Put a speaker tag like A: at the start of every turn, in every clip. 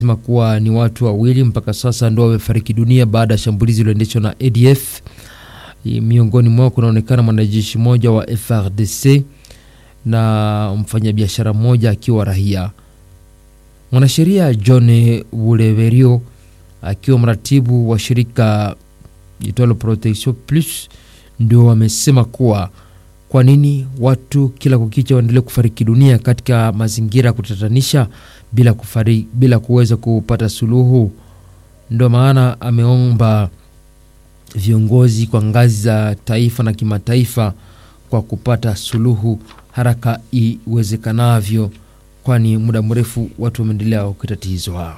A: sema kuwa ni watu wawili mpaka sasa ndo wamefariki dunia baada ya shambulizi lililoendeshwa na ADF. Miongoni mwao kunaonekana mwanajeshi mmoja wa FRDC na mfanyabiashara mmoja akiwa raia. Mwanasheria John Buleverio akiwa mratibu wa shirika itwalo Protection Plus ndio wamesema kuwa kwa nini watu kila kukicha waendelee kufariki dunia katika mazingira ya kutatanisha bila, kufari, bila kuweza kupata suluhu. Ndio maana ameomba viongozi kwa ngazi za taifa na kimataifa kwa kupata suluhu haraka iwezekanavyo, kwani muda mrefu watu wameendelea kutatizwa.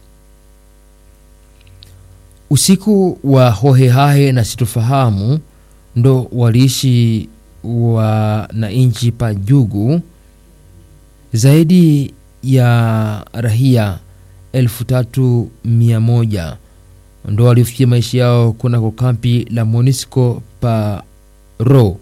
A: Usiku wa hohehahe na sitofahamu ndo waliishi wananchi pa Jugu. Zaidi ya rahia elfu tatu mia moja ndo walifikia maisha yao kunako kampi la Monisco pa Ro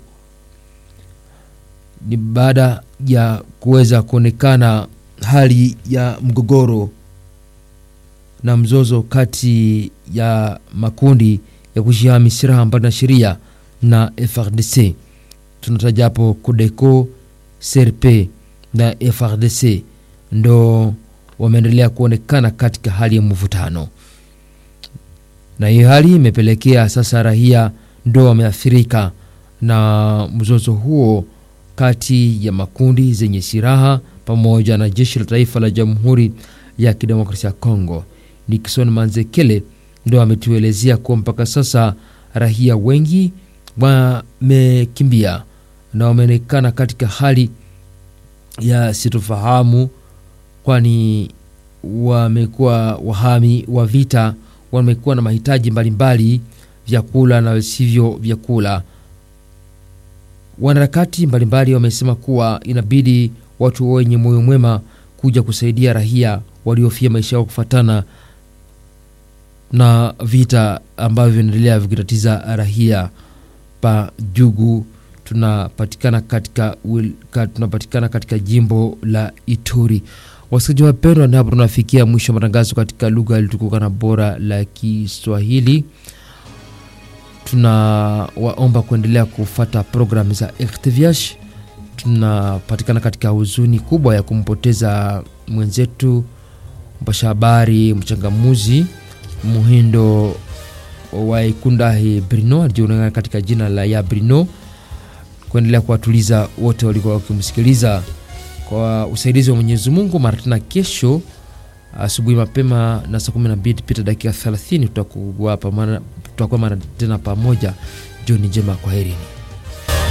A: ni baada ya kuweza kuonekana hali ya mgogoro na mzozo kati ya makundi ya kushihami silaha mbali na sheria na FRDC. Tunataja hapo Codeco, CRP na FRDC ndo wameendelea kuonekana katika hali ya mvutano, na hiyo hali imepelekea sasa raia ndo wameathirika na mzozo huo kati ya makundi zenye silaha pamoja na jeshi la taifa la Jamhuri ya Kidemokrasia ya Kongo. Nixon Manzekele ndo ametuelezea kuwa mpaka sasa raia wengi wamekimbia na wameonekana katika hali ya sitofahamu, kwani wamekuwa wahami wa vita, wamekuwa na mahitaji mbalimbali, vyakula na visivyo vyakula. Wanaharakati mbalimbali wamesema kuwa inabidi watu wenye moyo mwema kuja kusaidia raia waliofia maisha yao kufuatana na vita ambavyo vinaendelea vikitatiza raia pa Jugu. Tunapatikana katika, tunapatikana katika jimbo la Ituri. Wasikilizaji wapendwa, na hapo tunafikia mwisho wa matangazo katika lugha ilitukuka na bora la Kiswahili. Tunawaomba kuendelea kufata programu za RTVH. Tunapatikana katika huzuni kubwa ya kumpoteza mwenzetu mpasha habari mchangamuzi Muhindo wa Ikundahi Brino alijulikana katika jina la ya Brino, kuendelea kuwatuliza wote walikuwa wakimsikiliza kwa usaidizi wa Mwenyezi Mungu. Mara tena kesho asubuhi mapema na saa 12 pita dakika 30 tutakuwa mara tena pamoja. Jioni njema, kwaherini.